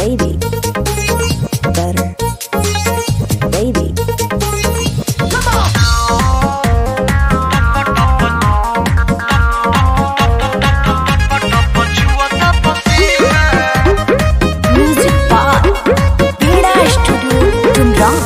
baby, better, baby. Music bar, Beda Studio, Tumrang.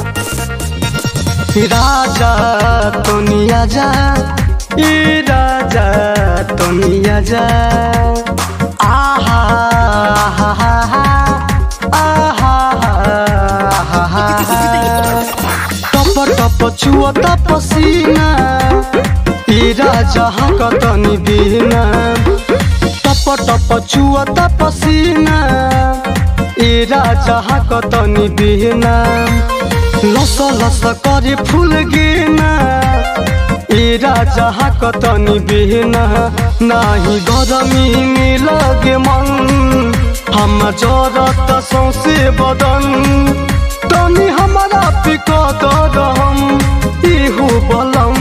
राजा तोनिया जा ई राजा तोनिया जा आहा हा हा हा आहा हा हा टप टप छुअता पसीना ई राजा कतनी बिना टप टप छुअता पसीना ई राजा कतनी बिना लस लस करे फूल गिना ई राजा कतनी बिना नाही गरमी में लगे मन हम जरत सौसे बदन तनी हमारा पिकत रहम इहु बलम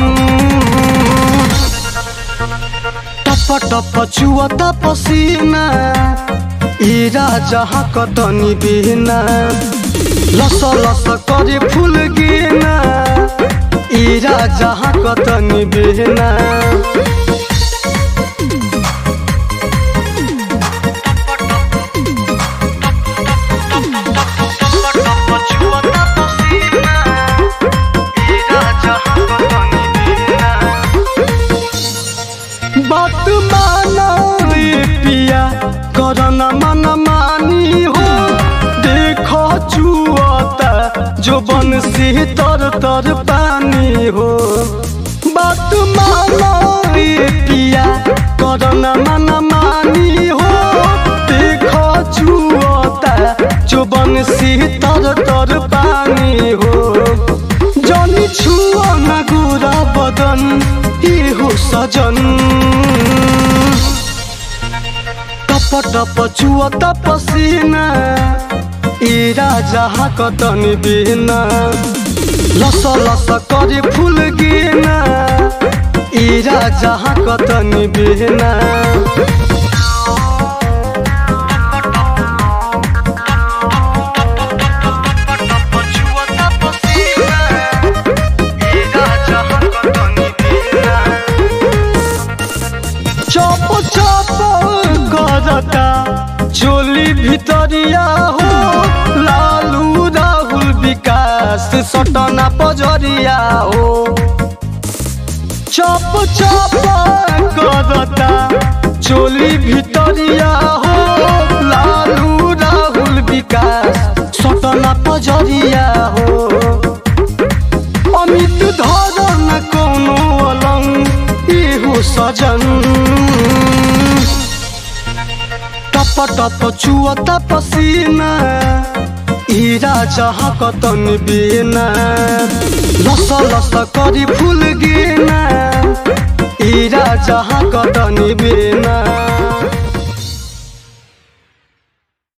टप टप छुअता पसीना ई राजा कतनी बिना लस लस करे फूल गिना ई राजा कतनी बिना बात माना ए पिया करना मन मानी हो देखो चुअता जो बन से तर तर पानी हो बात माना ए पिया करना मन मानी हो देखो चुअता जो बन से तर तर पानी हो जनी छुअ न गोरा बदन इहो सजन टप टप छुअत पसीना ई राजा कतन बिना लस लस करे फूल गिना ई राजा कतन बिना चप चप करता चोली भितरिया हो लालू राहुल विकास सटना पजरिया हो चप चप करता चोली भितरिया हो लालू राहुल विकास सटना पजरिया हो अमित धरन कोनो अलंग इहु सजन टप टप छुअत पसीना ई राजा कतन बिना लस लस करी फूल गिना ई राजा कतन बिना